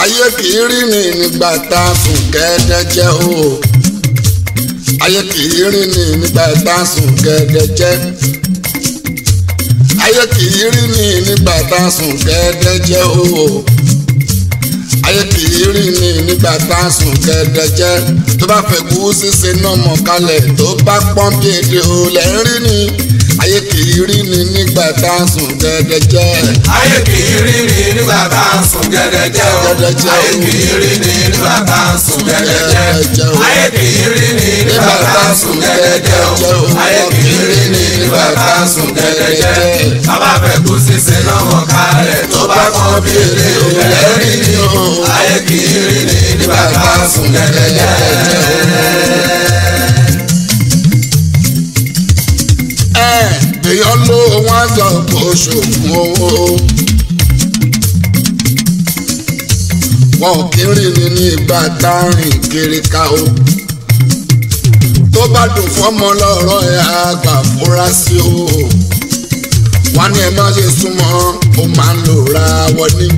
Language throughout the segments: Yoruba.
ayé kìí rí ni nígbà tá a sùn gẹ́gẹ́jẹ́ o ayé kìí rí ni nígbà tá a sùn gẹ́gẹ́jẹ́ ayé kìí rí ni nígbà tá a sùn gẹ́gẹ́jẹ́ o ayé kìí rí ni nígbà tá a sùn gẹ́gẹ́jẹ́ tó bá fẹ́ kú ṣíṣe náà mọ̀ kalẹ̀ tó bá pọ́n bí èdè ò lẹ́ ń rí ni ayé kìí rí ni nígbà tá a sùn gẹ́gẹ́jẹ́. ayé kìí rí ni nígbà tá a sùn gẹ́gẹ́jẹ́ o Gẹ́gẹ́jẹ́ o. ayé kìí rí ni nígbà tá a sùn gẹ́gẹ́jẹ́ Gẹ́gẹ́jẹ́ o. ayé kìí rí ni nígbà tá a sùn gẹ́gẹ́jẹ́ o ayé kìí rí ni nígbà tá a sùn gẹ́gẹ́jẹ́ bàbá fẹ́ kú sísè lọ́wọ́ kálẹ̀ tó bá kọ́ bí èdè òlẹ̀ rí ni o ayé kìí rí ni nígbà tá a sùn gẹ́gẹ́jẹ́. ẹ èèyàn ló wọn sọ kó ṣògùn owó wọn ò kí ń rìn ní ní ìgbà tá a rìn kiri ká o tó bá dùn fọmọ lọ́rọ̀ ẹ àgbà fúra sí o wọn ní ẹ má ṣe súnmọ́ ó máa ń lò ra wọn ní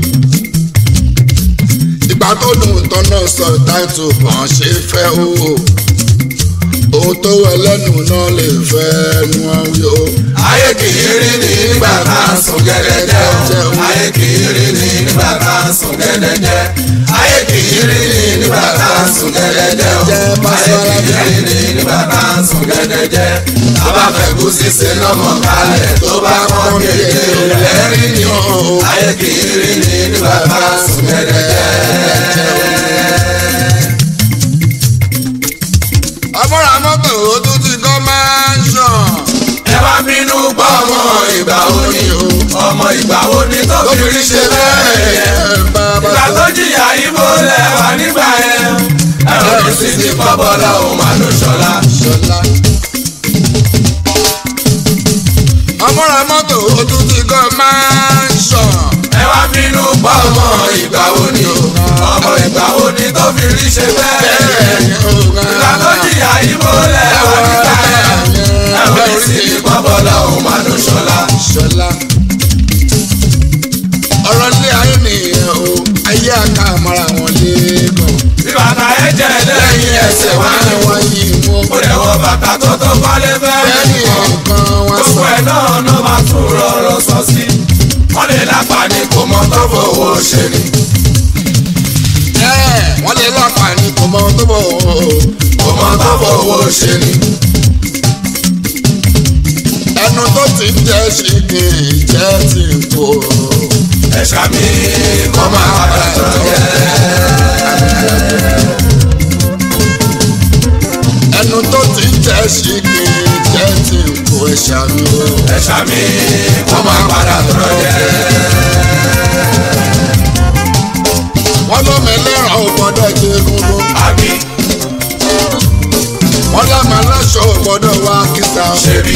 ìgbà tó dùn tọ́nà sọ táìtù kàn ṣe fẹ́ o ohun tó wẹ lẹ́nu náà lè fẹ́ nu ọ̀hún o. ayé kìí rí ni nígbà tá a sùn gẹ́gẹ́jẹ́ o ayé kìí rí ni nígbà tá a sùn gẹ́gẹ́jẹ́ ayé kìí rí ni nígbà tá a sùn gẹ́gẹ́jẹ́ o ayé kìí rí ni nígbà tá a sùn gẹ́gẹ́jẹ́ bàbá fẹ́ kú sísè lọ́mọ kalẹ̀ tó bá pọ́n kéde lẹ́rìí ni o ayé kìí rí ni nígbà tá a sùn gẹ́gẹ́jẹ́. ọmọra mọ́tò ó tún ti kọ́ máa ń ṣàn. ẹ wá bínú gbọ́ ọmọ ìgbà wo ni o ọmọ ìgbà wo ni tó fi rí ṣe bẹ́ẹ̀ yẹn. ìgbà tó jìyà ibo lẹ́wà nígbà yẹn ẹ̀rọ ní sí ti kọ́ bọ́lá òun máa ló ṣọlá. ṣọlá. ọmọra mọ́tò ó tún ti kọ́ máa ń ṣàn. ẹ wá bínú gbọ́ ọmọ ìgbà wo ni o ọmọ ìgbà wo ni tó fi rí ṣe bẹ́ẹ̀ yẹn. ìgbà tó jìyà ibo lẹ́wà nígbà yẹn ẹ̀rọ ní sí ti kọ́ bọ́lá òun máa ló ṣọlá. ṣọlá. ọ̀rọ̀ ilé ayé nìyẹn o ayé àká àmọ́ra wọn lẹ́ẹ̀kan. bí bàtà ẹ jẹ lẹ́yìn ẹsẹ̀ wá ní wọ́n yí mú. ó lè wọ bàtà tó tó kọ́lé fẹ́ẹ́ bẹ́ẹ̀ni nìkan. nǹkan wọn gbogbo sọ. ẹ̀ náà ló máa tún rọrọ sọ sí. wọ́n lè lápá ní kò mọ tó fowó ṣe ni. ẹ wọ́n lè láǹfààní kò mọ ohun tó bọ̀ o. kò mọ tó fowó ṣe ni. ẹnu tó ti ń jẹ́ ṣe kì í jẹ́ ti ń kó. ẹ̀ṣà mi kọ́ máa padà tán jẹ́. ẹnu tó ti ń jẹ́ ṣe kì í jẹ́ ti ń kó ẹ̀ṣà mi o. ẹ̀ṣà mi kọ́ máa padà tán jẹ́. wọ́n ló mẹ́lẹ́ràn ò gbọ́dọ̀ jẹ egungun. àbí wọ́n lámà láṣọ ò gbọ́dọ̀ wá kíta. ṣe rí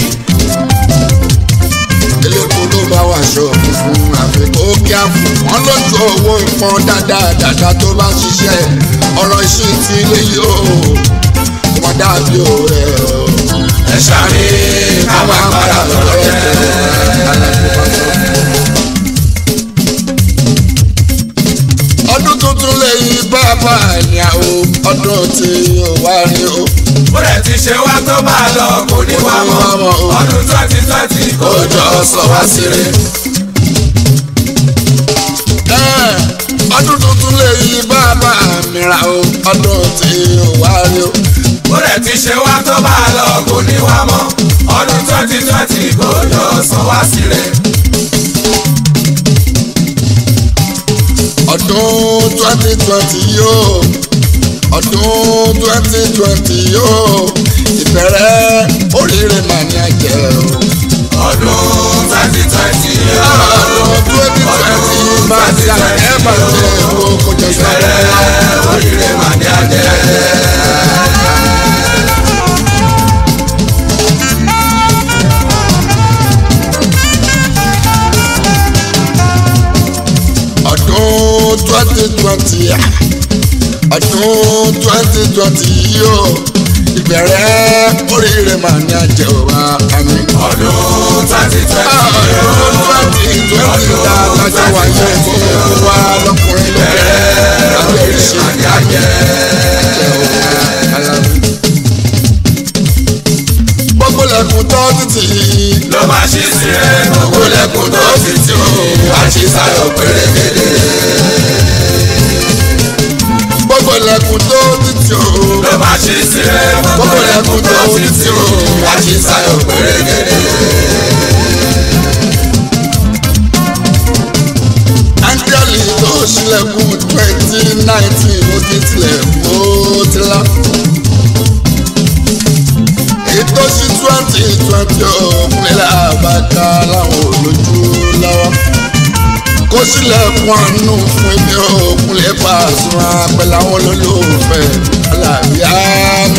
elépo ló bá wà aṣọ funfun àfikún kí á fún. wọ́n lójú owó ìpọn dáadáa dáadáa tó bá ṣiṣẹ́ ọ̀rọ̀ iṣẹ́ ti ilé yìí o. kò má dàbí òwe o. ẹ̀ṣà mi kọ́ máa padà tán jẹ́. ọdún tuntun lẹ́yìn bàbá ni àwọn ọdún tí ó wá rí o. ó rẹ̀ ti ṣe wá tó máa lọ kò ní wá mọ́ ọdún twenty twenty kò jọ sọ wá síre. Ẹ́, ọdún tuntun lẹ́yìn bàbá mi ra o ọdún tí ó wá rí o. ó rẹ̀ ti ṣe wá tó máa lọ kò ní wá mọ́ ọdún twenty twenty kò jọ sọ wá síre. ọdún twenty twenty yóò ọdún twenty twenty yóò ìbẹ̀rẹ̀ oríire mà ní àjẹ́ o. ọdún twenty twenty ọdún twenty twenty máa ti àjẹ́ máa jẹ́ owó kó jẹ sáré. bẹ̀rẹ̀ oríire mà ní àjẹ́. ọdún twenty twenty ọdún twenty twenty yóò ìbẹ̀rẹ̀ oríire mà ní àjẹ́ wa àmì. ọdún twenty twenty ọdún twenty twenty tá a kájọ wáyé fún wa lọkùnrin lóbìnrin. àṣìṣàyọ̀ pérégedé. gbogbo lẹ́kùn tó títí o. ló máa ṣí sílẹ̀ gbogbo lẹ́kùn tó títí o. àṣìṣàyọ̀ pérégedé. áńgẹ́lì tó ṣílẹ̀kùn twenty nineteen ó ti tilẹ̀ ó ti lá. ètò sí twenty twenty òkúnlẹ̀ àbáká láwọn olójú lọ́wọ́. kó sílẹ̀kùn àánú fún ibi òkúnlẹ̀ Pasuma pẹ̀lú àwọn olólùfẹ́ alábíà mi.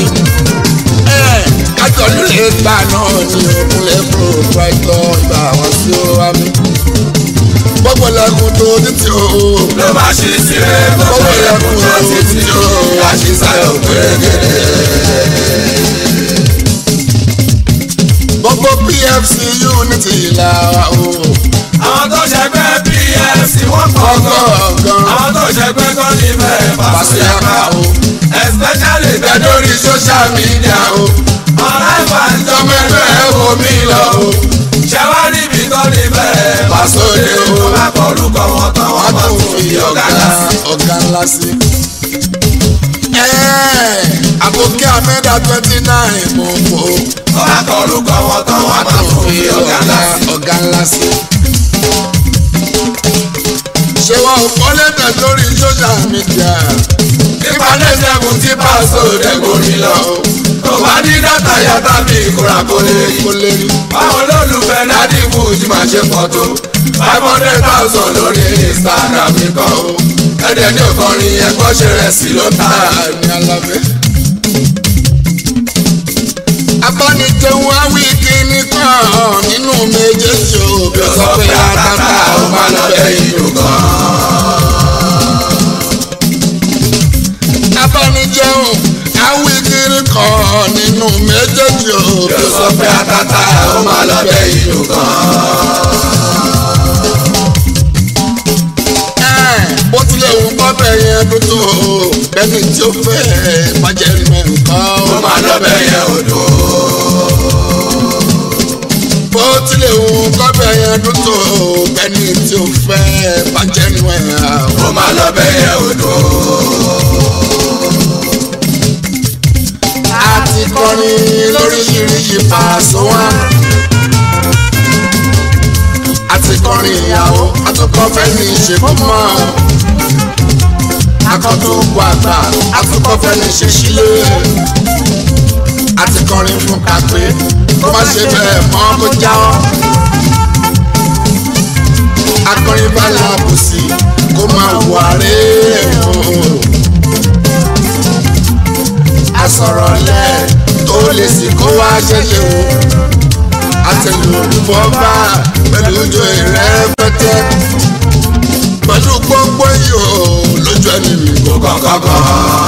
kájọ nílé gbà náà ní òkúnlẹ̀ proprietor ìgbà wọn sí ó wá mi gbogbo lẹkùn tó títí o. ló máa ṣí sílẹ̀ gbogbo lẹkùn tó títí o. àṣìṣàyọ̀ pérégedé. gbogbo pfc unity ìlà o. àwọn tó ṣẹgbẹ́ pfc wọ́n pọ̀ gan. ọgọ́ọ̀gán àwọn tó ṣẹgbẹ́ gan ní bẹ́ẹ̀ Pasuma o. especially bẹ́ẹ̀ bẹ́ẹ̀ lórí social media o. ọ̀rẹ́ ìbànújọ́ ọmọ ẹgbẹ́ ẹ wo mi lọ o. ṣẹ́wá níbi tó ní bẹ́ẹ̀ Pàṣọdé o. tó bá kọ orúkọ wọn tán wọ́n wọ́n máa tún tún fi fi ọ̀gá ọ̀gá dá sí. ọ̀gá ńlá sí. àbòkí amẹ́dà twenty nine mo fò. tó bá kọ orúkọ wọn tán wọ́n wọ́n máa tún tún fi fi ọ̀gá ọ̀gá dá sí. ọ̀gá ńlá sí. ṣé wọn ò kọ́ lẹ́tẹ̀ lórí social media. nípa lẹ́sẹ̀kùn tí pàṣẹ òde gòrí lọ. tó bá ní dátà yàtá bí ìkúra kò lè rí. kó lè rí. báwo lólùfẹ́ nádì fújì máa ṣe pọ̀ tó. five hundred thousand lórí instagram nìkan o. ẹ̀dẹ̀ ní òkànrin ẹ̀kọ́ ṣe rẹ̀ sí ló ń tà. ní alábẹ́. abánijẹun awí kíní kan nínú méjèèjì o bí ó sọ pé àtàtà ó máa lọ bẹ́yìn ìlú kan. abánijẹun awí kíní kan nínú méjèèjì o bí ó yóò sọ pé àtàtà ó máa lọ bẹ ìlú kan. ẹ̀ bó tilẹ̀ wù kọ́bẹ̀ yẹn dúdú o bẹ́ẹ̀ni tí ó fẹ́ bàjẹ́ mẹ́ǹkan ó o máa lọ bẹ yẹn odò. bó tilẹ̀ wù kọ́bẹ̀ yẹn dúdú o bẹ́ẹ̀ni tí ó fẹ́ bàjẹ́ mẹ́ǹkan o. ó máa lọ bẹ yẹn odò. àti kọrin lóríṣiríṣi Paso wá. àti kọrin ìyàwó àtúkọ fẹ́ni ìṣèkómọ. akọ́túnkù àgbà àtúkọ fẹ́ni ìṣèṣílé. àti kọrin fún kàpé kó má ṣe bẹ́ẹ̀ mọ́ kó jáwọ́. akọrin bá làbùsí kó máa wà rèé o asọ̀rọ̀ lẹ̀ tó lè sì kó wá ṣẹ̀ṣẹ̀ wò. àtẹlùfọ́ bá pẹ̀lú ojú rẹ̀ pẹ́tẹ́. pẹ̀lú gbogbo iyò lójú ẹni mi kò kọ̀kọ̀kọ̀.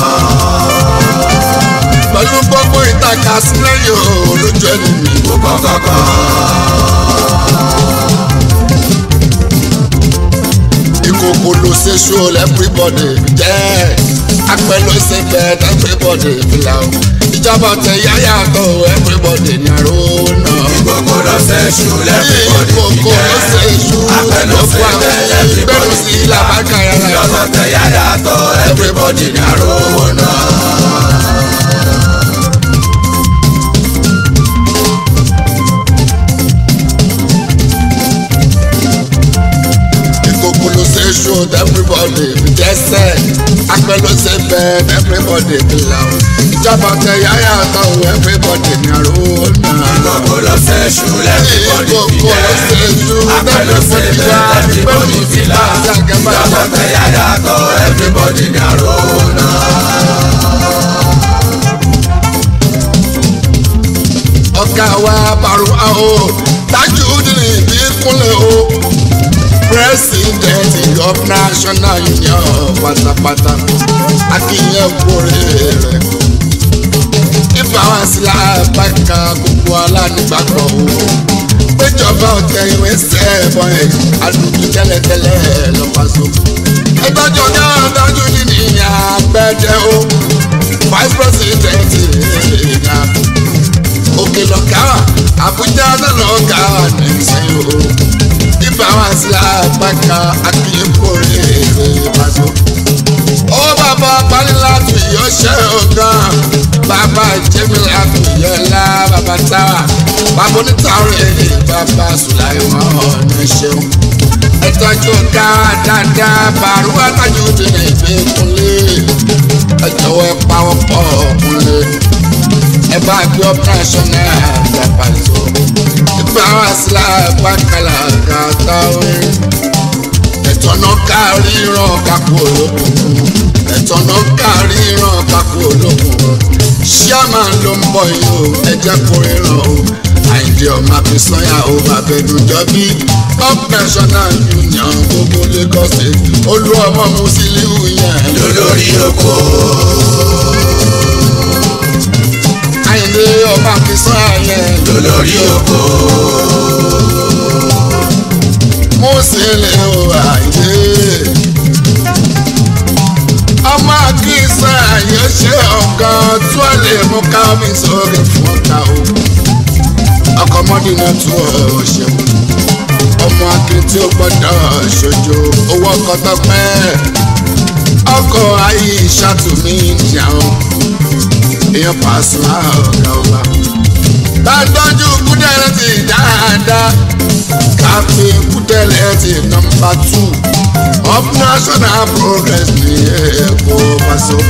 pẹ̀lú gbogbo ìtàkà sílẹ̀ yòó lójú ẹni mi kò kọ̀kọ̀kọ̀. ìkòkò ló ṣe ṣó everybody jẹ́ apẹ́ ló ṣe bẹ́ẹ̀ everybody fìlà o ìjọba tẹ yáyà tó everybody ní àrò náà. gbogbo lọ sẹ́ ṣù lẹ́fíbọ̀dì ìkòkò ló ṣe ṣú Apẹ̀lú gbogbo ṣe àwọn bẹ́ẹ̀ ìgbẹ́rù sí làbákà yàrá. lọ́sọ̀ tẹ yára tọ́ everybody ní àròwọ̀ náà. ìkòkò ló ṣe ṣú everybody jẹ́sẹ̀ apẹ́ ló ṣe bẹ́ẹ̀ everybody fìlà o ìjọba tẹ yáyà tó everybody ní àrò náà. gbogbo lọ sẹ́ ṣù lẹ́fíbọ̀dì ìkòkò ló ṣe ṣú Apẹ̀lú ṣe everybody wá bẹ́ẹ̀ everybody fìlà lọ́sọ̀ tẹ yára tọ́ everybody ní àròwọ̀ náà. ọ̀gá wa bàrù àwọ̀ Tajudeen Ìbíkúnlẹ̀ o president of national union pátápátá akínyẹ̀ kórè rẹ̀ ìfàwọ́sílẹ̀ àbáka gbogbo alánígbàgbọ́ o péjọba ọ̀tẹ̀ ìwé sẹ́ẹ̀bọ̀n ẹ̀ alùpùpù tẹ́lẹ̀tẹ́lẹ̀ lọ́pàṣọ. ẹgbẹ́jọ náà Tajudeen ní àgbẹ̀dẹ o vice president ìgbà òkè lọ́gá àbújá náà lọ́gá nìsín o ibà wá sí apáka bàbá jẹ́mi àfìyẹ́lá bàbá táwa bàbá onítàwọ̀rẹ́ bàbá sùláìmọ̀ ọ̀nà ṣeun ẹtọ́jú ká dáadáa bàrúwá tájú ti ní ìgbé kúnlé ẹjọ́wọ́ ẹ pawọ́ pọ̀ kúnlé ẹ bá gbé operational àgbàpàtó ìgbà wá sílá bákàlà kàtàwé ẹ̀tọ́nà kárí ràn kápò olókùn ẹ̀tọ́nà kárí ràn kápò olókùn ṣíàmà ló ń bọ̀ yìí o ẹjẹ́ kò ríran o àìdí ọmọ àfisànyà o bàbẹ̀dùjọ́ bí operational union gbogbo Lagos state olú ọmọ Musiliu yẹn lólórí oko. àìdí ọmọ àfisànyà yẹn lólórí oko. Musiliu àìdí ọmọ akínsá yẹn ṣe ọ̀gá tó lè mú ká mi sórí fún ọ̀tá o ọkọ̀ mọ́dínà tó ọ̀ ṣeun ọmọ akin tí ó gbọ́dọ̀ ṣojo owó ọkọ̀ tó pẹ́ ọkọ̀ ayé ìṣàtúnmí ìjàun èèyàn pàṣẹ ọ̀gá ọba. tàtọ́jú kúdẹ̀rẹ́ ti dáadáa káfí kúdẹ̀rẹ́ ti nọmba tù of national progress ní èkó paṣọ.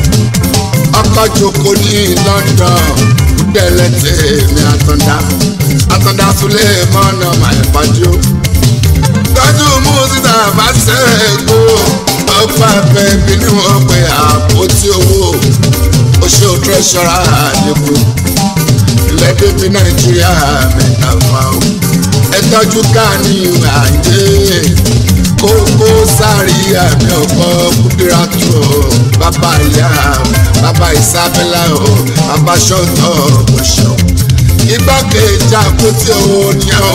ọkọ̀ jókòó ní London kúdẹ̀rẹ́ tèmi àtọ̀dá àtọ̀dá súlẹ̀ mọ́nà màìpájú. tọ́jú mú síta bá ṣẹ́ẹ̀kú ọgbà bẹ́ẹ̀bí ni wọ́n pe àpótí owó oṣù tírẹ́ṣọ́rà àdínkù ilẹ̀ bíbí nàìjíríà mẹ́ta fà ó. ẹ tọ́jú káàní àìdé kókó sáré àmì ọ̀pọ̀ kúdírátù bàbá ìyá bàbá ìsábẹ́lá o bàbá ṣọ́tọ̀ ọ̀ṣọ́ igbákejì àpótí owó ni ó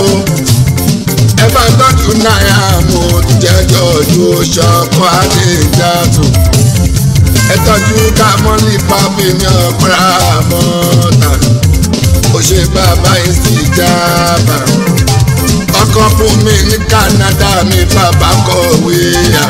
ẹ bá tọ́jú náírà mo jẹ́jọ́ ojú ṣọ́kọ́ àdéjàtò ẹ tọ́jú kámọ́lì pápí ní ọ̀pẹ́rẹ́ àmọ́ta ó ṣe bàbá ìsìjàbà ọkọ fún mi ní Canada mi bàbá kọ̀wé à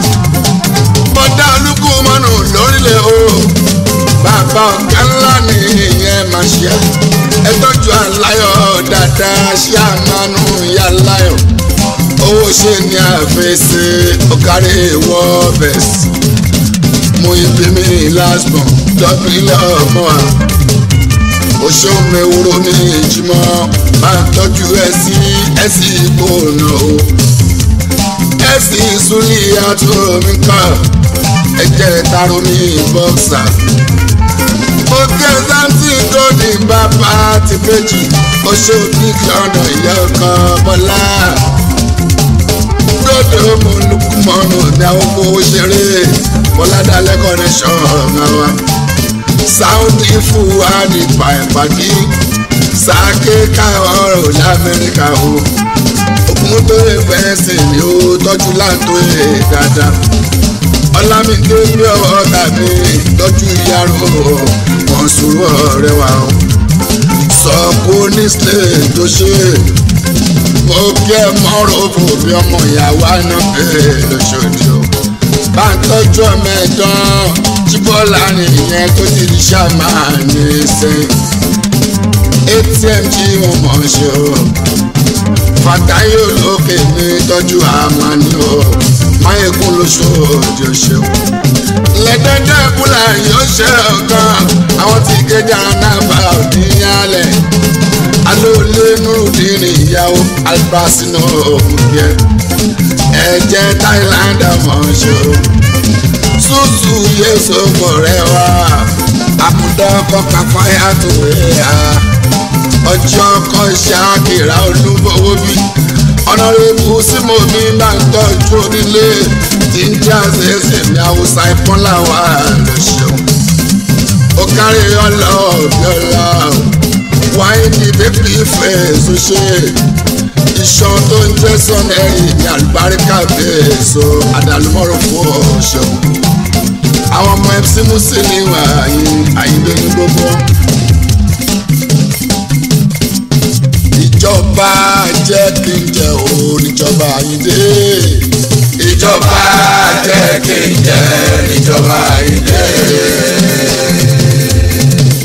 bọ́dá olúkú mọ́nù lórílẹ̀ o bàbá ọ̀gá ńlá ni ìyẹn máa ṣe ẹ tọ́jú aláyọ̀ dáadáa ṣé àmánú ìyá aláyọ̀ owó ṣe ní àfẹsẹ̀ ọ̀kárí wọ́ọ̀bẹ̀sì mo ibi mi lásbọ̀n dọ́bílẹ̀ ọmọ wa oṣù mẹ́wúrò ní ìjìmọ̀ máa tọ́jú ẹ sí ẹ sí ìgbóná o ẹ sì súnlé àtò mi kàn ẹ jẹ́ taro ní bọ́ksà ó kẹ́ sáńtì tó ní bàbá ti péjì oṣù kíkì ọ̀nà ìyá ọkàn bọ́lá gbọ́dọ̀ mo lùkù mọ́nù ní àwọn owó ṣeré bọ́ládàlẹ́ connection wa sáúndì fún wa ní pàìpàdé sáké káwọ́rọ̀ lamẹ́ríkà o òkun tó lè fẹ́ sìn ní o tọ́jú láǹtó ẹ̀ dáadáa ọlámídé bí ọwọ́ tàbí tọ́jú ìyàrá wọn sùúrù ọ̀rẹ́ wa o sọ kó ní sílẹ̀ tó ṣe mo kí ẹ mọ́rọ̀ fún bí ọmọ ìyàwó àná bẹ́ẹ̀ lóṣòdì o bá ń tọ́jú ọmọ ẹ̀dán jíbọ́lá nìyẹn tó ti di ṣàmà ní sẹ́yìn atm jí mo mọ̀ ṣe o fàtáyé olókè mi tọ́jú àmàní o máyégún lóṣòdì o ṣeun lẹ́dẹ́dẹ́ kúlà yóò ṣe ọ̀kan àwọn tí kéjà náà bá òní yálẹ̀ alóòlé nurudin ìyàwó albasino òkùnkẹ́ ẹ̀jẹ̀ thailand ọmọọṣọ ṣùṣù yéṣu mọ̀rẹ́ wa àkùdá kọ́ka fáyà tó yà ọjọ́ kan ṣáàkìrà olúbọ̀wọ́ bí ọ̀nàrẹ́bù símòmí máa ń tọ́jú onílé tí ń jẹ́ àṣẹṣẹ mi àwòsàn ìpọ́nlá wa lọ́ṣọ́ ó kárí ọlọ́ọ̀bí ọlá wáyé ní bébí ìfẹ́ ṣoṣe iṣan tó ń jẹ́ sọ́nẹ́rì ní àlùbáríkà bẹ́ẹ̀ so àdàlùmọ́rò fún ọ̀ṣọ́ àwọn ọmọ fc musili wà ayé àyíndé ní gbogbo. ìjọba jẹ́ kí n jẹ́ o níjọba àyíndé. ìjọba jẹ́ kí n jẹ́ níjọba ilé.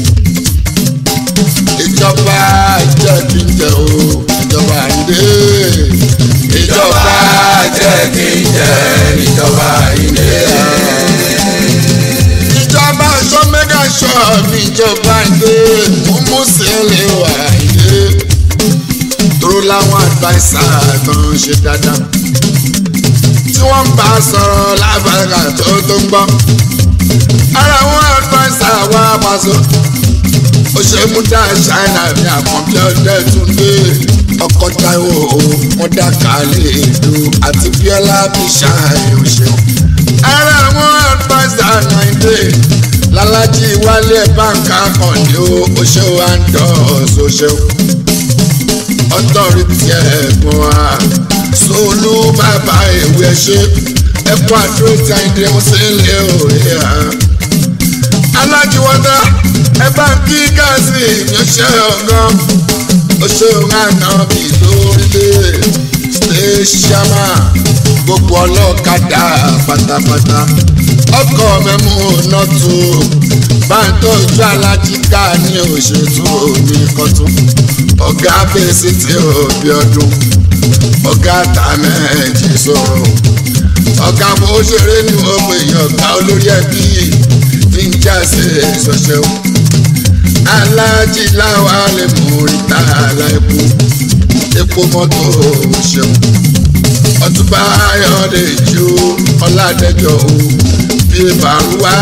mi ìjọba ìdè mú mú sílẹ̀ wà ìdè dúró láwọn àgbàìsà tó ń ṣe dáadáa tí wọ́n bá sọ̀rọ̀ lábàgà tó tó ń gbọ́ ara wọn àgbàìsà wà pàṣẹ òṣèmúdà ṣáínà ní àkànbí ọdẹ tún dé ọkọ táwọn wọn dàkà lè do àti bíọ́lá bí ṣáàyè òṣèlú ara wọn àgbàìsà náírà lálájí wálé báńkà kan ní o ṣe wá ń dọ̀ ṣoṣo ọtọ́rìtì ẹ̀gbọ́n wa solú bàbá ìwé ṣe ẹ̀kọ́ àdúró tí a ń dé wọn sílẹ̀ òye ha. alájí wọ́dà ẹ bá ń kí gáàsì ìyànṣẹ́ ọ̀gán oṣù àná bí lórílẹ̀ ṣẹ́ṣàmà gbogbo ọlọ́kadà pátápátá ọkọ̀ mẹ́mú nọ́tù bá ń tọ́jú alájíká ní òṣètò ní kọ́tún ọ̀gá bẹ́sì tí ó bí ọdún ọ̀gá tàmẹ́ẹ̀jì sọ̀rọ̀ ọ̀gá bó ṣeré ní ọmọ èèyàn ọ̀gá olórí ẹbí fi ń jáse ṣọṣẹ́ o alájí láwa lè mú ìta aláìkú epo mọ́tò ṣeun ọtúbà ayọ̀dẹ̀ ìjó ọ̀làdẹ́jọ́ o bí bàrúwá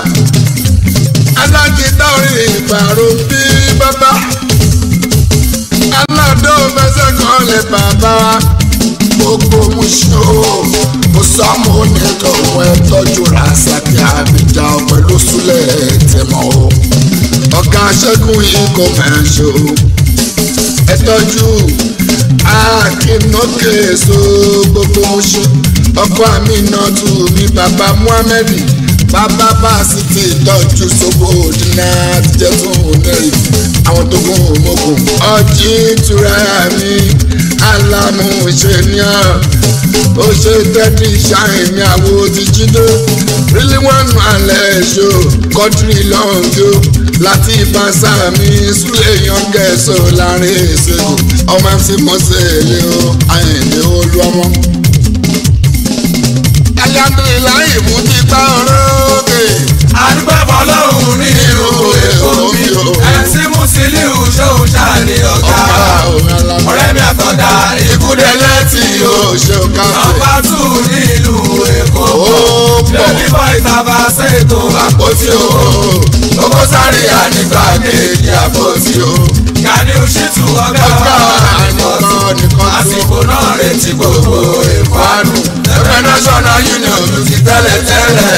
alájí táwọn ìbàrò bí bàbá aládó mẹsẹ̀ kan lè bàbá gbogbo muṣó mo sọmọ oníkọ òun ẹ tọ́jú rasaki abidjan pẹ̀lú súlẹ̀ tẹmọ o ọ̀gá ṣẹ́gun yìí kò máa ṣó ẹ tọ́jú akínókè so gbogbo muṣó ọkọ àmì náà tù mí bàbá muhammed bàbá bá sì ti tọ́jú sóbò dínà àtijọ́ tó ń rìn àwọn tó gún òmògùn ọjí tura mi alamu ìṣèníyàn ó ṣe tẹ́tí ṣáìn ní àwo ti jídó rílí wọn nù alẹ́ ṣó kọ́tírì lọ́njọ́ láti ìbáṣà mi súlẹ̀ yọ̀ǹgẹ̀ẹ́sọ láàrin ìṣègùn ọmọ ẹ̀sì mọ́sẹ̀lẹ̀ o àyìnlẹ̀ olú ọmọ. alhamdulilayi mú ti gbá orókè. àdúgbò fọlọ́hún ní ìlú èkó mi ẹ̀sìn mùsílíù ṣòun ṣáàní ọ̀gá ọ̀rẹ́ mi àtọ̀dá ìkúdẹ lẹ́tì o ṣe káfíń. nọ́mbà tù ní ìlú èkó lẹ́bí bọ́ ìtàbà ṣètò àpótí o owó sáré ànígbà kejì àpótí o gani òṣìtú ọ̀gá àníkọ́tù àsìkò náà retí gbogbo èkó àánú ẹgbẹ́ national union ló ti tẹ́lẹ̀ tẹ́lẹ̀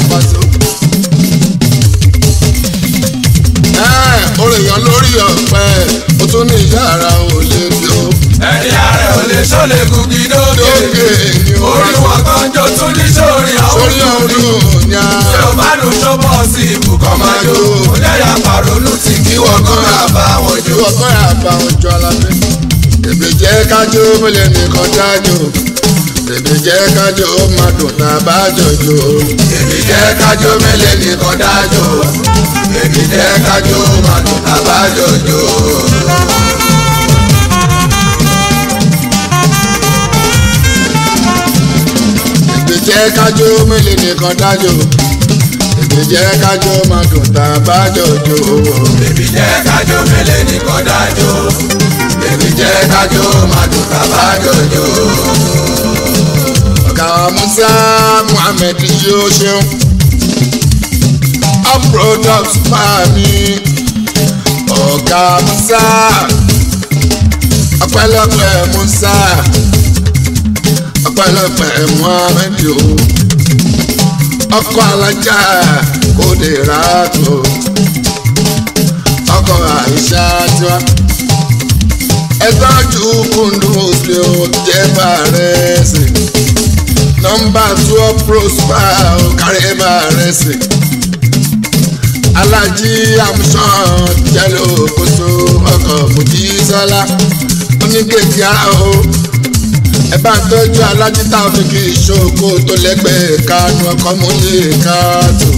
oríyàn lórí ọ̀pẹ o tún ní yàrá ò lè bí o. ẹni ààrẹ ò lè ṣọlẹ̀ gùgì lókè orí wọn kan jó tún ní sórí ọ̀hún sórí ọdún ní a. ṣé o bá dùn ṣọ́bọ̀ sí ibùkọ́ máa jó ó yára pàrọ̀lù tí kí wọ́n kọ́ ra bá wọn jó. ìwọ kọ́ ra bá wọn jọ alábẹ́. èbè jẹ́ kájọ mélòó nìkan dájọ́ èbè jẹ́ kájọ máa dùn tá a bá jọjọ. èmi jẹ́ kájọ mélòó nìkan dájọ́ èmi jẹ́ kájọ máa dùn tá a bá jọjọ. èbè jẹ́ kájọ mélòó nìkan dájọ́ èbè jẹ́ kájọ máa dùn tá a bá jọjọ. èmi jẹ́ kájọ mélòó nìkan dájọ́ èmi jẹ́ kájọ máa dùn tá a bá jọjọ. ọ̀gá musa muhammed yóò ṣeun up products máa mi ọ̀gá musa ọpẹ́lọpẹ́ musa ọpẹ́lọpẹ́ muhammed o ọkọ alájà kò lè rà tó ọkọ àìsà tiwa ẹtọ́jú kundus lè o jẹ́ bàrẹ́ sí nọmba twelve prosper kárí bàrẹ́ sí alájí amusan jẹ́lò kóso ọkọ̀ mojísọ́lá oníkejì ara o ẹ bá ń tọ́jú alájí táwọn kì í ṣoko tó lẹ́gbẹ̀ẹ́ kánú ọkọ̀ mọ́lẹ̀ káàtó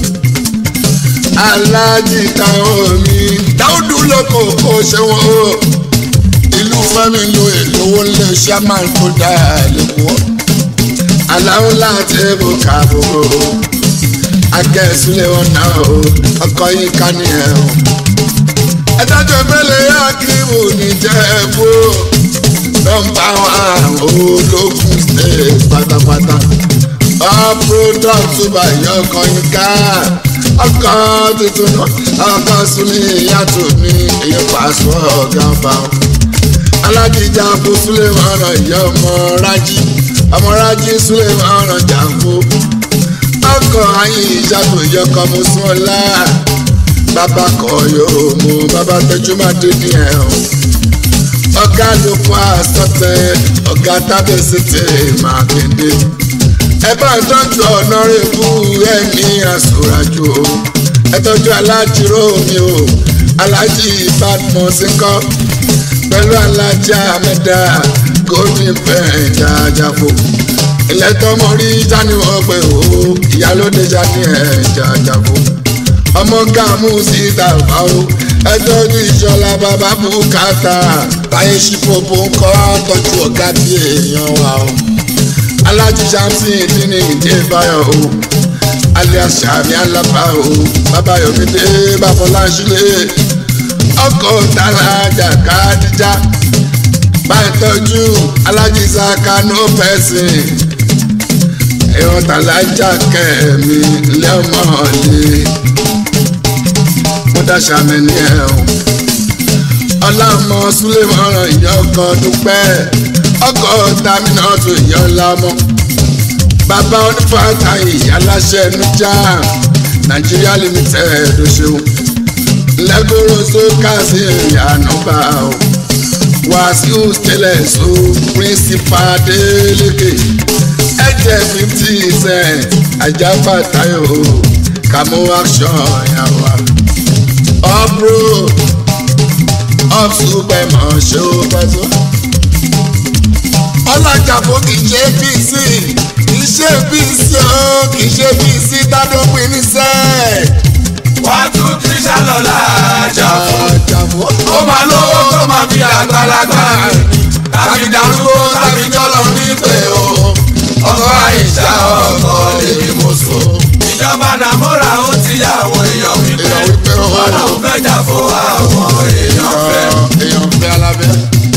alájí táwọn mi dáúdú lóko kó ṣe wọn o ìlú fẹ́mi lo èlówó lé ṣáman tó dáa lẹ́kọ̀ọ́ aláwọ̀ láti ẹ̀bù kàbọ̀ akẹ́sílẹ̀ wọn náà o ọkọ̀ yìí ká ní ẹ̀ o. ẹ̀dájọ́ ìbẹ́lẹ̀ akíwò níjẹ̀bú nọ́mbà wọn ológun state pátápátá ọ̀pọ̀lọpọ̀ tó bá yọ ọkọ̀ yìí ká ọkọ̀ tuntun náà ọkọ̀ súnlẹ̀ yàtọ̀ ní èyí pàṣẹ ọ̀gá bá wọn alájíjà fún sulemana ìyá ọmọ rájí ọmọ rájí sulemana jàǹfó ọkọ ayé ìjàpò ìyọkọ mo sún ọlá bàbá kọ yóò mú bàbá tẹjú má dé ní ẹ o ọgá ló fún àsọtẹ ọgá tábẹsẹtẹ máa kéde ẹ bá tọ́jú ọ̀nà rẹ̀bù ẹ̀mí àsòràjò ẹ tọ́jú alájíró mi o alájí ìbádùn sí kọ́ pẹ̀lú alájà mẹ́ta golden pen jàjàfò ilẹ̀ tọmọ rí jani wọ́n pé o ìyálóde jani ẹ̀ jàjàfò ọmọ gàmú síta bá o ẹjọ́ ní ìṣọ̀lá bàbá bùkátà báyé ṣípòpò ń kọ́ tọ́jú ọ̀gá bí èèyàn wa o alájí samson ìdíni ìdí ìbáyọ̀ o alias sàmì alábà o bàbá yomide bàbá sílẹ̀ ọkọ̀ tàlàjà kàdíjà bàtọ́jú alájísá kanú pẹ̀sìn ìwọ̀n tàlàjà kẹ̀mí lẹ́mọ̀ọ́lẹ́ mo dáṣà mi ní ẹ̀ o ọlámọ súlẹ̀mọ́ràn ìyá ọkọ̀ dúpẹ́ ọkọ̀ tàmínà tó ìyá ọlámọ bàbá onífàtà ìyá aláṣẹ nujà nàìjíríà limited ló ṣeun lẹ́gbọ̀rọ̀ sókà sí ìyànà bá o wàásù tẹ́lẹ̀ so principal Adeleke ẹ̀jẹ̀ fifty cent ajáfà tayo kàmú action yàwá ọ̀bùrù ọ̀ṣùpẹ̀ mọ̀ ṣó pẹ́sọ́. ọlọ́jà fún kì í ṣe bc kì í ṣe bc ó kì í ṣe bc tádópin níṣẹ́ wá tún kí sálọ́lá àjàfó. ó máa lówó tó máa fi àgbàlagbà tàbí darúgbó tàbí jọlọ nípe o. ọkọ àìsà ọkọ lèmi mo so. ìjọba nàmúra ó ti yá àwọn èèyàn wípé ọlọ́run fẹ́ jà fún àwọn èèyàn fẹ́. èèyàn fẹ́ alábẹ́.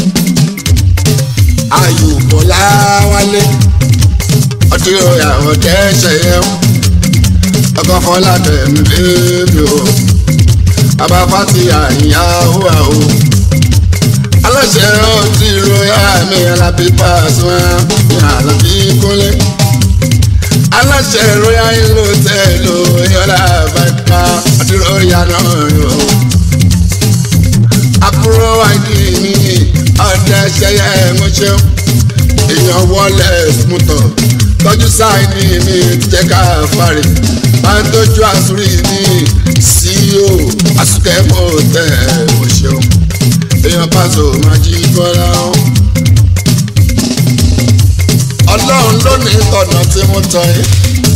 ayò bọ́lá wálé ọtí ìyàwó tẹ́sẹ̀ yẹn ọkọ̀ fọlá tẹ̀mí bébí o bàbá fati àyàwó àwò aláṣẹ ọtí ìròyà mi alábí pàṣẹ ní alábí kúnlé aláṣẹ ìròyà ìlú tẹ̀lé ìyọlá bàbá ọtí ìròyà náà yọ àbúrò àìdí mi ọdẹ ṣẹyẹ ẹmúṣẹ èèyàn wọlé mútọ tọ́jú sáìní mi jẹ́ ká fari máa ń tọ́jú àsúrí ní ceo àsùkẹ́ mọ́ tẹ̀ mo ṣeun èèyàn pàṣẹ máa jí bọ́lá o. ọlọ́run ló ní tọ̀nà tí mo tọ̀ yìí.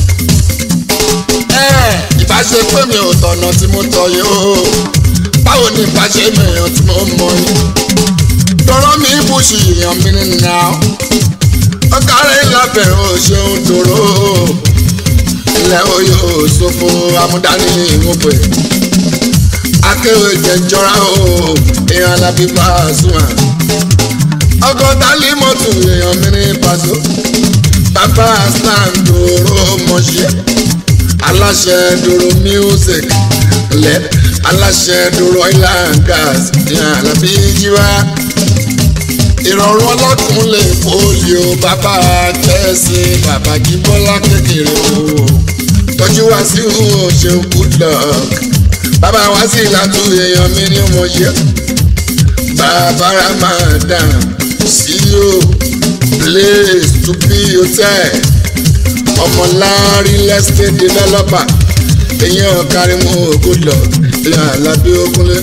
ìbáṣe pé mi ò tọ̀nà tí mo tọ̀ yìí o báwo ni ìbáṣe mi èèyàn tí mo mọ̀ yìí. tọrọ mi ibùsùn èèyàn mi nìyà ọkàrẹ́ ìlàbẹ̀ ò ṣeun dòrò ilẹ̀ oyè òṣòfò amúdání ìmúpẹ̀ akéwì jẹjọra o èèyàn alábí Pasuma ọgọ́ta límọ̀tò èèyàn mi ní Paso bàbá stan dòrò mọ̀ṣẹ́ aláṣẹ dòrò music lẹ aláṣẹ dòrò oil and gas èèyàn alábí jíwá ìrọ̀rùn ọlọ́kùn lè polio bàbá kẹ́sì bàbá jíbọ́lá kékeré o tọ́jú wá sí òun ṣeun good luck bàbá wá sí ìlàtú èèyàn mi ní mo ṣe bàbá ramadan ceo place to be hotel ọmọlárí lẹ́sítẹ́ developer èèyàn kárímù good luck èèyàn alábí okunlé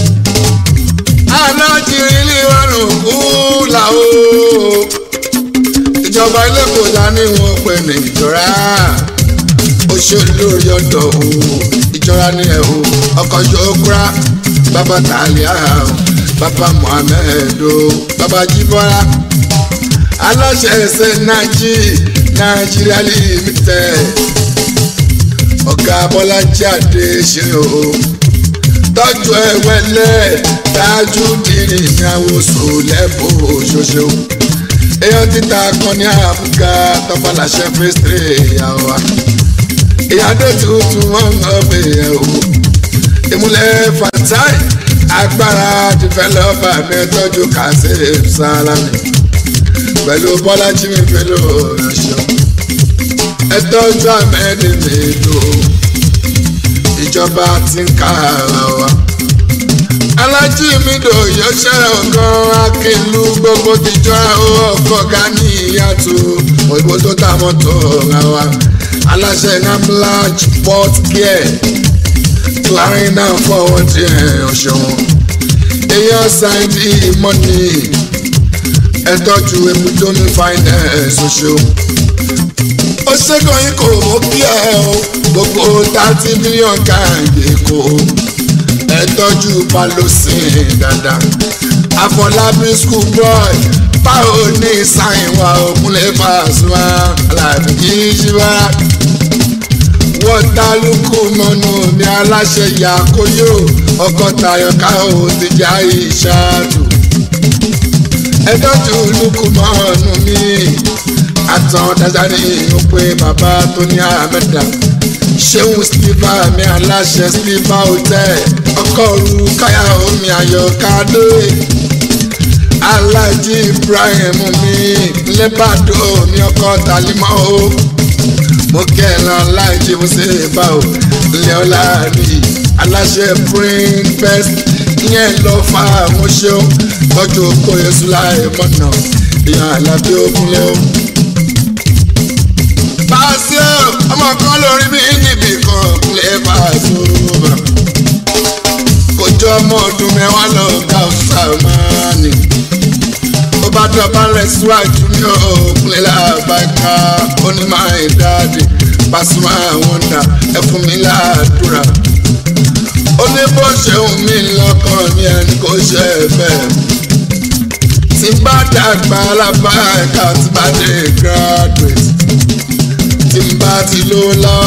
alájírí ní ìrọ̀rùn kú làwọ̀ ìjọba ilé kò dání wọn pè ní ìjọra òṣèlú lórí ọ̀dọ̀ o ìjọra ní ẹ̀ o ọkọ̀ yókùrá bàbá tàlíà o bàbá Muhammed o bàbá jíbọ́lá aláṣẹ ẹsẹ̀ nàìjí nàìjíríà limited ọ̀gá bọ́lájí àdé ṣe o tọ́jú ẹ̀wẹ́lẹ́ dájú dìrì ní àwòsàn lẹ́bù ṣoṣo èèyàn títa kan ní àbúgá tọ́fàlàṣẹ fèsìtì ìyàwó wa ìyàdó tuntun wọn ń ọbẹ̀ yẹn o ìmúlẹ̀ fatai agbára dìfẹ́lọ́pà mẹ́tọ́jú kazeem salami pẹ̀lú bọ́lájí mi pẹ̀lú ọ̀ṣọ́ ẹtọ́jú àmẹ́ni mi lò ìjọba ti ń ká ara wa alájí mi dò yọṣẹ́ ọ̀gán akínlú gbogbo tìjọra ọkọ̀ gani ìyàtọ̀ òyìnbó tó ta mọ́tò ra wa aláṣẹ namlaj port care láàrin náà fọwọ́ tí ẹ̀ ọ̀ṣọ́wọ́n èèyàn ṣáìdì mọ́nì ẹ̀tọ́jú ebúdómi finance ọ̀ṣọ́ ó ṣẹ́gun yín kò mọ́ kí ẹ o gbogbo thirty million káàyè kò ẹ tọ́jú palosin dáadáa àfọlábí school boy báwo ní sáyìn wa òkúnlẹ̀ fàṣùwà aláàbí kìí ṣe wá wọ́n ta lóko mọ́nú ní aláṣẹ ìyá kóyó ọkọ̀ tayọ̀ káwọ́ ti já ìṣáàdù ẹ tọ́jú lóko mọ́nú mi àtàn dáadáa ní ìlú pé bàbá tó ní àmẹ́dà ṣéun sílífà mi aláṣẹ sílífà hotel ọkọ òru káyà omi àyọkádé alájí ibrahim mi lẹ́bàdó mi ọkọ tàlímọ́ o mo kẹ́lá alájí mo ṣe bá o ilé ọlá rí aláṣẹ print fest ìyẹn lọ fa àwọn ṣeun tọ́jú oko yẹsù láì mọ̀nà ìyá àlàbí òkúnlẹ̀ o pàṣẹ ọmọ kan lórí mi níbi kan lè pàṣẹ bá kòjọ ọmọ ọdún mẹ́wàá lọ ká ọ̀sàmánì ó bá dọ̀bá rẹ̀ síwájú ní òkúlẹ̀ làbáká onímọ̀ ìdáàdì Pasuma wọ́ndà ẹ fún mi láàdúrà ó ní bó ṣeun mi lọ́kàn ní ẹni kò ṣe é bẹ́ẹ̀ tí bá dàgbà alábàáká tí bá dé graduate tí n bá ti ló lọ.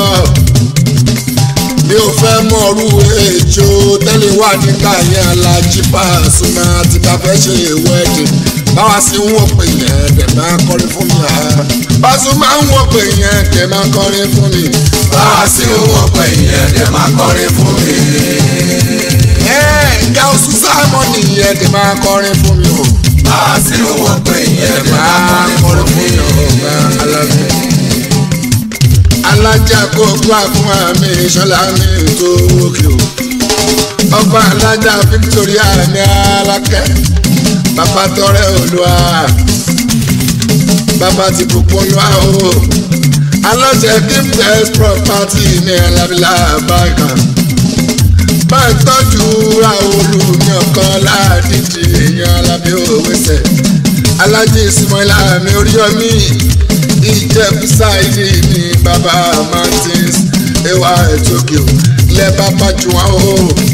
mi ò fẹ́ mọ̀rú èjò tẹ́lẹ̀ wà nígbà yẹn alájí Pasuma tí bá fẹ́ ṣe wedding báwa sí ń wọ̀ pé yẹn dẹ̀ máa kọrin fún mi. Pasuma ń wọ̀ pé yẹn dẹ̀ máa kọrin fún mi. báwa sí ń wọ̀ pé yẹn dẹ̀ máa kọrin fún mi. ìyá oṣù sáàmọ́ nìyẹn dẹ̀ máa kọrin fún mi o. báwa sí ń wọ̀ pé yẹn dẹ̀ máa kọrin fún mi. alájà kó gbà fún àmì ìṣọlá mi tó wókè o ọba alájà Victoria ní alákẹ́ bàbá tọrẹ olúwa bàbá ti bùkún olúwa o aláṣẹ gifted property ní alábílà báyìí bá ń tọ́jú àwòlù ní ọ̀kan láàdíjì èèyàn alábí òwe sẹ̀ alájí ìsúnmọ́lá mi oríyọmí ìjẹ̀bú ṣáìdì ní bàbá martins ewa etokyo lẹ́bà pàjùwọ̀n o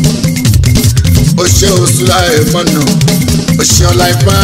òṣè òṣùlá ẹ̀mọ́nà òṣè ọ̀làìfà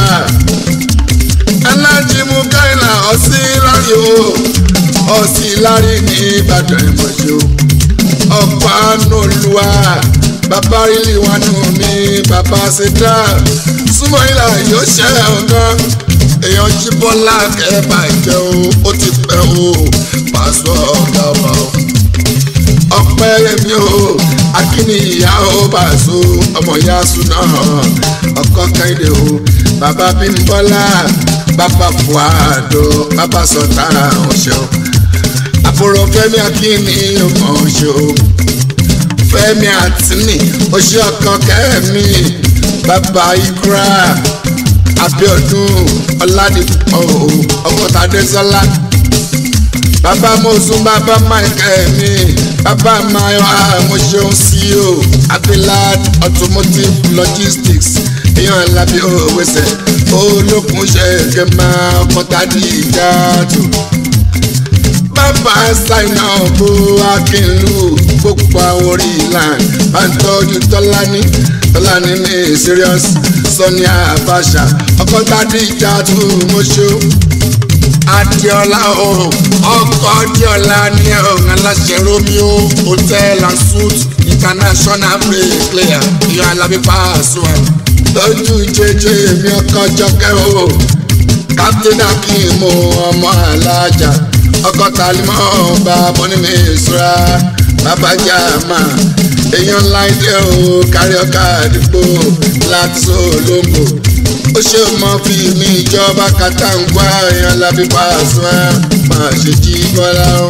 alájímú káìlà ọ̀sí lárí o ọ̀sí lárí ní ìbàdàn ìmọ̀jọ́ ọ̀pá nùlùwà bàbá rílì wà nù mí bàbá ṣẹdá súnmọ́ ìlà yóò ṣe ọ̀gán èèyàn jí bọ́lá kẹ́ẹ̀bà jẹ́ o ó ti pẹ́ o pàṣọ ọ̀gá ọba o ọpẹ́ yẹmi o akíní ìyá o bàṣọ ọmọ ìyá súná ọkọ kẹ́hìndé o bàbá bímbọ́lá bàbá buhado bàbá sọ̀tà ọ̀ṣẹ́ o àbúrò fẹ́mi akíní ọmọ ọ̀ṣẹ́ o fẹ́mi àtìní oṣù ọkọ kẹ́mi bàbá ikra abiodun ọládìpọ ọkọtàdésọlá bàbá mọ̀sùn bàbá michael mi bàbá mayo àmọ̀ṣeun ceo abilad automotive logistics èèyàn lábí òwèsè olókun ṣe kẹmà ọkọtàdí ìjàdù bàbá ṣáínà bó akínlù gbogbo àwọn orí ìlànà bá ń tọ́jú tọ́lání tọ́lání ní serious sọ́ni àbáṣà ọkọ̀ tàdí ìjà tó mọ́ṣọ́ adiola o ọkọ adiola ní ọ̀hún aláṣẹ romeo hotel and suit international player ìyá alábí pàṣẹ lójú jẹjẹ mi ọkọ jọkẹ o captain akim ọmọ alájà ọkọ talimọ ọba bọnimi ìṣura babajà máa èèyàn ńlá ilé o kárí ọkà àdúgbò láti olóńgbò ó ṣe mọ fi mi ìjọba kàtàǹgbà èèyàn lábí pàṣẹ máa ṣe jí bọ́lá o.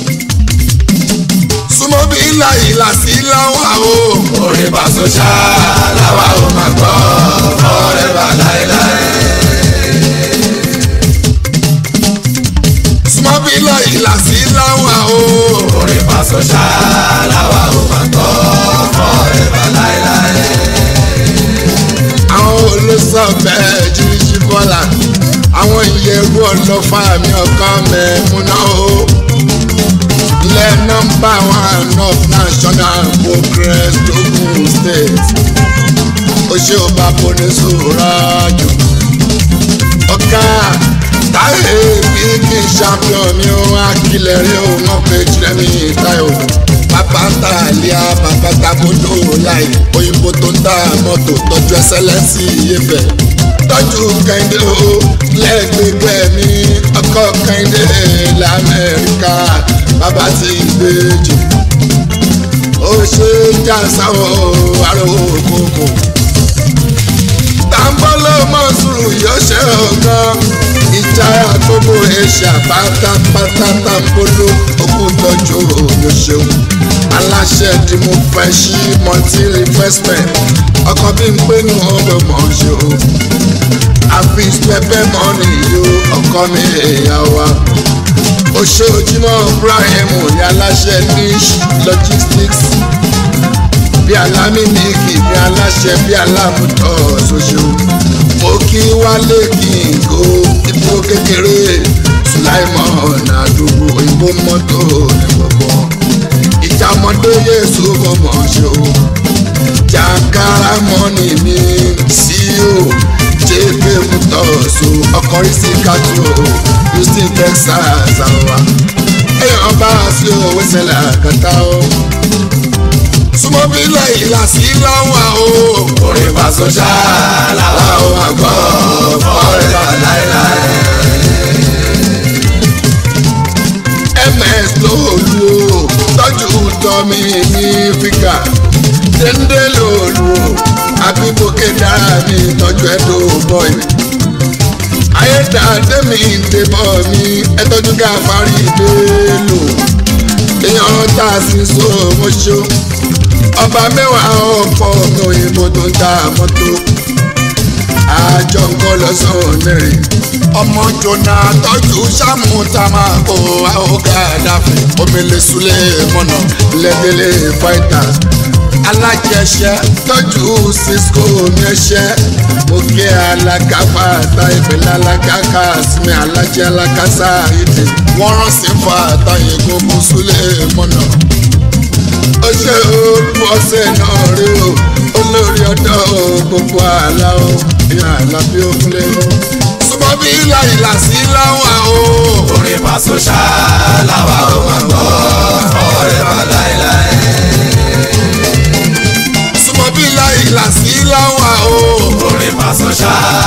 súnmọ́ bí ìlà ìlà sí láwà o. orin pàṣẹ ṣá làwa ò máa gbọ́ forever láéláé. súnmọ́ bí ìlà ìlà sí láwà o. orin pàṣẹ ṣá làwa ò máa gbọ́ forever láéláé. àwọn olóṣọ bẹ́ẹ̀ jíjí bọ́lá àwọn ìyẹ̀rú ọlọ́fà mi ọkàn mẹ́múná o. ilé nọ́mbà one of national progress logun state ó ṣe ó bá bọ́ni sòrò jù. ọ̀gá táyé bíkì champion mi ó akílẹ̀ rí o wọ́n pé jeremy tayo bàbá tàlíà bàbá takodo láì òyìnbó tó ń ta mọ́tò tọ́jú ẹsẹ̀lẹ́sì yẹfẹ̀ tọ́jú kẹ́hìndé o lẹ́gbẹ̀gbẹ̀ mi ọkọ̀ kẹ́hìndé lamẹ́ríkà bàbá ti gbèjì ó ṣe jásáwọ́ àrò kòkò tambolo mọ́sùrù yóò ṣe ọ̀gán ìjà gbogbo ẹ̀ṣà pátápátá tambolo òkútọ́jú yóò ṣeun aláṣẹ tí mo fẹ́ ṣí multi investment ọkọ bí n pé nù ọgbẹ́ mọ̀ ṣe o àfi pẹpẹ mọ́nì yóò ọkọ mi èèyàn wa ó ṣe ojúmọ́ Ibrahim ní aláṣẹ niche logistics bí alámìníkì bí aláṣẹ bí alámùtọ́ ṣoṣo mo kí wálé kí n kó ipò kékeré sùláìmọ̀ àdúgbò òyìnbó mọ́tò ní gbogbo ìjà ọmọdé yéésù mọ̀mọ́ ṣe o jàǹkárá mọ́nì mi sí o jébé mutọ́sù ọkọ̀rí sí kátó houston texas àwa èèyàn bá a sí owó ṣẹlẹ̀ àkàtà o súnmọ́ bí lẹ́yìn làásì láwà o. orin pàṣẹ ṣá làwa ò máa gbọ́ forever láéláé. ms lòlù o tọ́jú tọ́mi ní fíkà déndé lòlù o àbíbókè dára mi tọ́jú ẹ̀dọ́ bọ́ì. ayédáadé mi ń débọ̀ mi ẹ tọ́jú gáfárì délò èèyàn tá a sì so mọ́ṣọ́ ọba mẹ́wàá ọ̀pọ̀ ọmọ òyìnbó tó ń ta mọ́tò àjọ nǹkan lọ́sàn-án mẹ́rin ọmọ jona tọ́jú sáàmù tá a máa kó àwòká dáfẹ́ omele sulé mọ́nà lẹ́dẹ̀lẹ́ fighters alájẹsẹ tọ́jú cisco mẹ́sẹ́ mo kí alákàfà ta ìpínlẹ̀ alákàkà sinmi alájẹ alákàsá ìdè wọ́n rán sí fa àtàyè gbogbo sulé mọ́nà ó ṣe olùwọ́sẹ̀ náà rí o olórí ọ̀dọ́ gbogbo àlá o ìyá àlá bí ó kúnlẹ̀ o súnmọ́ bí ìlà ìlà sí láwà o. orin pàṣẹ ṣá làwa ò máa gbọ́ forever láéláé. súnmọ́ bí ìlà ìlà sí láwà o. orin pàṣẹ ṣá